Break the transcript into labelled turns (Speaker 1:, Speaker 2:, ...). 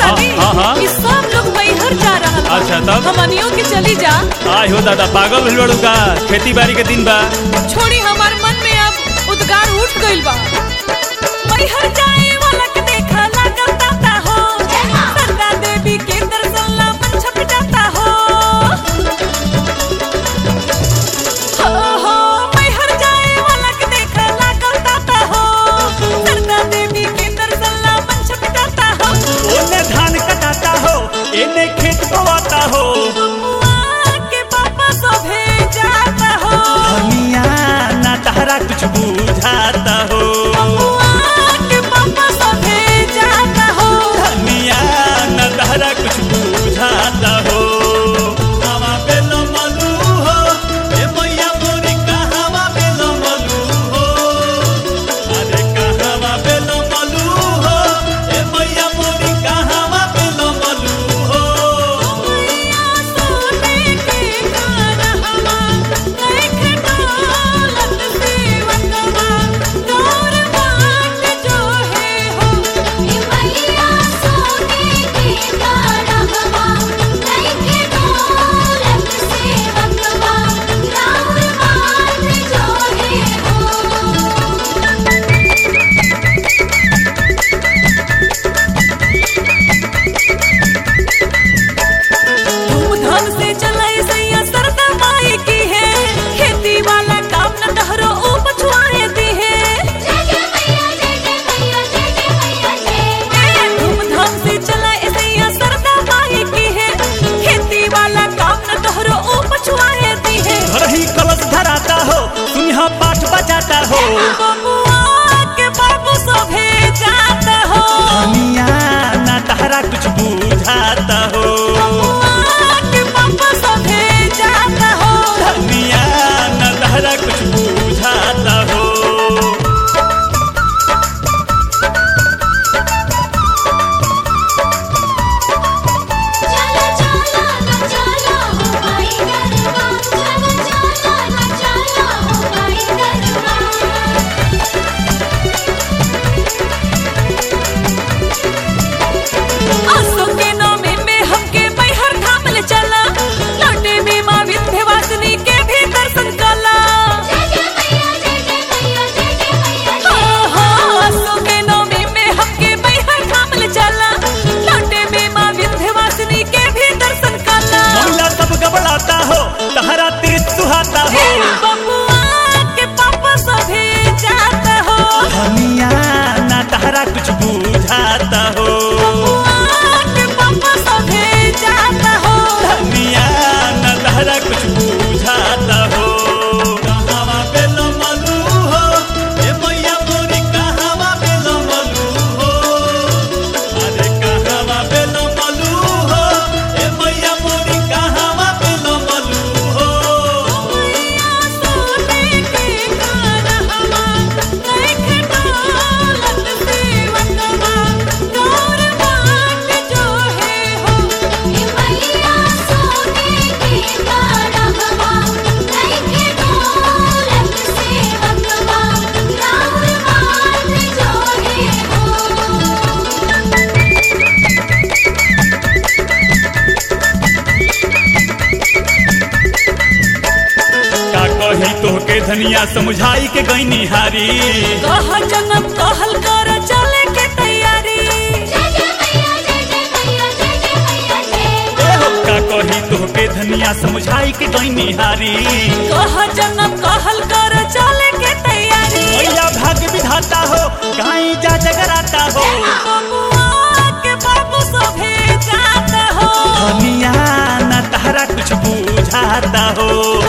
Speaker 1: तानी
Speaker 2: हाँ, हाँ।
Speaker 1: कि सब लोग मैहर जा रहल बा
Speaker 2: अच्छा, तब?
Speaker 1: हमनियों के चली जा
Speaker 2: आय हो दादा पागल भइल बाड़ू का खेती बाड़ी के दिन बा
Speaker 1: छोड़ी हमार मन में अब उद्गार उठ गइल बा मैहर जाए वाला के देखा लागल ताता हो सरदा देवी के दर्शन ला मन छप जाता हो हो हो मैहर जाए वाला के देखा लागल ताता हो सरदा देवी के दर्शन ला मन छप जाता हो
Speaker 2: ओने धान कटाता हो एने खेत बोवाता हो
Speaker 1: बबुआ के पापा सभे जाता हो
Speaker 2: धनिया ना तहरा कुछ बुझाता हो
Speaker 1: बबुआ के पापा सभे जाता हो
Speaker 2: धनिया ना तहरा कुछ बुझाता हो हवा पे लमलू हो ए मैया मोरी कहवा पे लमलू हो अरे कहवा पे लमलू हो ए मैया मोरी कहवा पे लमलू हो
Speaker 1: सोने के गारहवा देख डोलत सेवकवा तोर बाट जो है हो
Speaker 3: ए मैया सोने के गारहवा लइके डोलत सेवकवा राउर बाट जोहे हो
Speaker 1: धूमधाम से चलाई सैया सरदा माई की है खेती वाला काम न डहरो ओ पछुआए दी है
Speaker 3: जय जय मैया जय जय मैया जय जय मैया जय
Speaker 1: धूमधाम से चलाई सैया सरदा माई की है खेती वाला काम न डहरो ओ पछुआए दी है
Speaker 2: घर ही कलश धराता हो तुम यहाँ पाठ बजाता हो
Speaker 1: बबुआ के बाबू सभे जाता हो
Speaker 2: धनिया ना तहरा कुछ बुझाता हो
Speaker 1: बबुआ के बाबू सभे जाता हो
Speaker 2: धनिया ना तहरा कुछ बुझाता हो
Speaker 3: चलो चलो ना चलो हो भाई गरबा चलो चलो ना चलो हो भाई गरबा
Speaker 1: आसो के नामे में हमके मैहर धाम ले चला लौटे में माँ विंध्यवासिनी के भी दर्शन कला
Speaker 3: जय जय मैया जय जय मैया जय जय मैया
Speaker 1: हो हो आसो के नामे में हमके मैहर धाम ले चला लौटे में माँ विंध्यवासिनी के भी दर्शन कला
Speaker 2: महिला सब गबड़ाता हो तहरा तीर सुहाता हो
Speaker 1: बबुआ के पापा सभी जाता हो
Speaker 2: धनिया ना तहरा कुछ बुझाता हो
Speaker 1: बबुआ के पापा सभी जाता हो
Speaker 2: धनिया ना तहरा कुछ बुझाता हो कहवा पे लमलू हो ए मैया मोरी कहवा पे लमलू हो अरे कहवा पे लमलू हो ए मैया मोरी कहवा पे लमलू हो
Speaker 1: सोने के गारहवा देख डोलत सेवकवा तोर बाट जो है हो
Speaker 3: ए मैया सोने के गारहवा लइके डोलत सेवकवा राउर बाट जोहे हो
Speaker 2: का कही तोहके धनिया समझाई के गईनी हारी
Speaker 1: कह जन्म कहल कर चले के तैयारी
Speaker 3: जय जय मैया जय जय मैया जय जय मैया जय
Speaker 2: ए हो का कही तोहके धनिया समझाई के गईनी हारी
Speaker 1: कह जन्म कहल कर चले के तैयारी
Speaker 2: मैया भाग्य विधाता हो गाई जा जगराता हो
Speaker 1: बबुआ के बाबू सभे जाता हो
Speaker 2: धनिया ना तहरा कुछ बुझाता हो